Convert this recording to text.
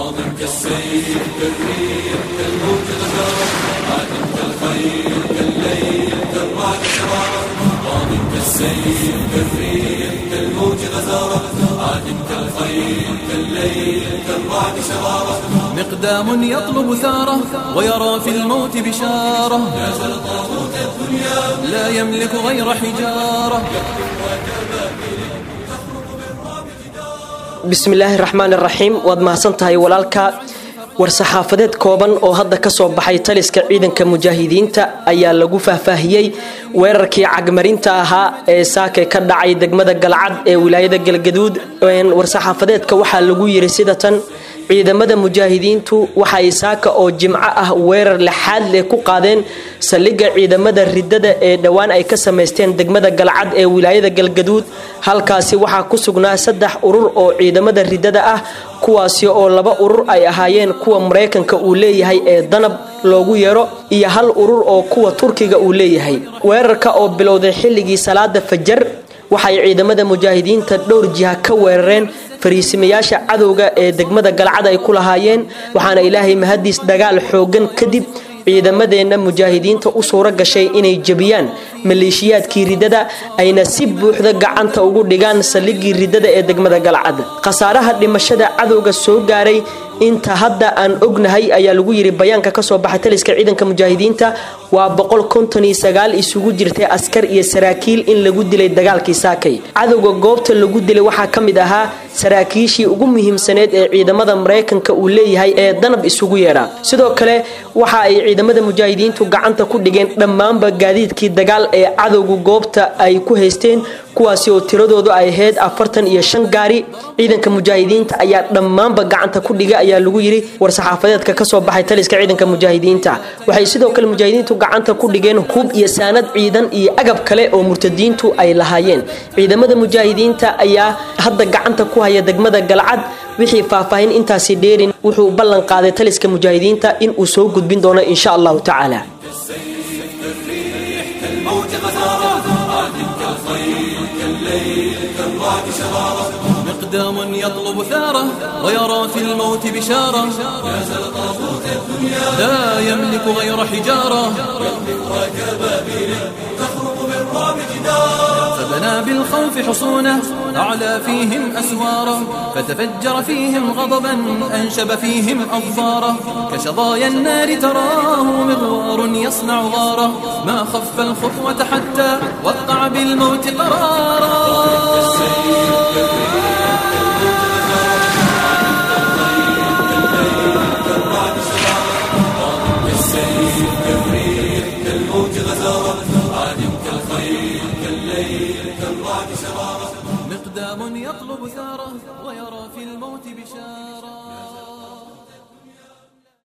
ماض كالسيف كالريح كالموت غزارة عاد كالخيل كالليل كالرعد شرارة ماض كالسيف كالريح كالموت غزارة عاد كالخيل كالليل كالرعد شرارة مقدام يطلب ثاره ويرى في الموت بشارة نازل طاغوت الدنيا لا يملك غير حجارة bismi illaahi raxmaan iraxiim waad mahadsan tahay walaalka war-saxaafadeed kooban oo hadda ka soo baxay taliska ciidanka mujaahidiinta ayaa lagu faahfaahiyey weerarkii cagmarinta ahaa ee saake ka dhacay degmada galcad ee wilaayada galgaduud war-saxaafadeedka waxaa lagu yiri sida tan ciidamada mujaahidiintu waxay saaka oo jimco ah weerar lixaad leh ku qaadeen saldhigga ciidamada ridada ee dhowaan ay ka samaysteen degmada galcad ee wilaayada galgaduud halkaasi waxaa ku sugnaa saddex urur oo ciidamada ridada ah kuwaasi oo laba urur ay ahaayeen kuwa maraykanka uu leeyahay ee danab loogu yeero iyo hal urur oo kuwa turkiga uu leeyahay weerarka oo bilowday xilligii salaada fajar waxay ciidamada mujaahidiinta dhowr jiha ka weerareen fariisimayaasha cadowga ee degmada galcad ay ku lahaayeen waxaana ilaahay mahadiis dagaal xoogan kadib ciidamadeenna mujaahidiinta u suuro gashay inay jebiyaan maleeshiyaadkii ridada ayna si buuxda gacanta ugu dhigaan saldhiggii ridada ee degmada galcad khasaaraha dhimashada cadowga soo gaaray inta hadda aan ognahay ayaa lagu yiri bayaanka kasoo baxay taliska ciidanka mujaahidiinta waa boqol konton iyo sagaal isugu jirtay askar iyo saraakiil in lagu dilay dagaalkii saakay cadowga goobta lagu dilay waxaa ka mid ahaa saraakiishii ugu muhiimsaneed ee ciidamada maraykanka uu leeyahay ee danab isugu yeedha sidoo kale waxa ay ciidamada mujaahidiintu gacanta ku dhigeen dhammaanba gaadiidkii dagaal ee cadowga goobta ay ku haysteen kuwaasi oo tiradoodu ay ahayd afartan iyo shan gaari ciidanka mujaahidiinta ayaa dhammaanba gacanta ku dhiga ayaa lagu yiri war-saxaafadeedka kasoo baxay taliska ciidanka mujaahidiinta waxay sidoo kale mujaahidiintu gacanta ku dhigeen hub iyo saanad ciidan iyo agab kale oo murtadiintu ay lahaayeen ciidamada mujaahidiinta ayaa hadda gacanta ku haya degmada galcad wixii faahfaahin intaasi dheerin wuxuu ballan qaaday taliska mujaahidiinta in uu soo gudbin doono insha allahu tacaala كالموت غزارة عاد كالخيل كالليل كالرعد شرارة مقدام يطلب ثاره ويرى في الموت بشارة نازل طاغوت الدنيا لا يملك غير حجارة وكبابيل تخرق بالرعب جدارا فبنى بالخوف حصونه أعلى فيهم أسواره فتفجر فيهم غضبا أنشب فيهم أظفاره كشظايا النار تراه مغوار يصنع غاره ما خف الخطوة حتى وقع بالموت قرارا كالسيف كالريح كالموج غزارة عادم كالخيل كالليل كالرعد شرارة مقدام يطلب ثاره ويرى في الموت بشارة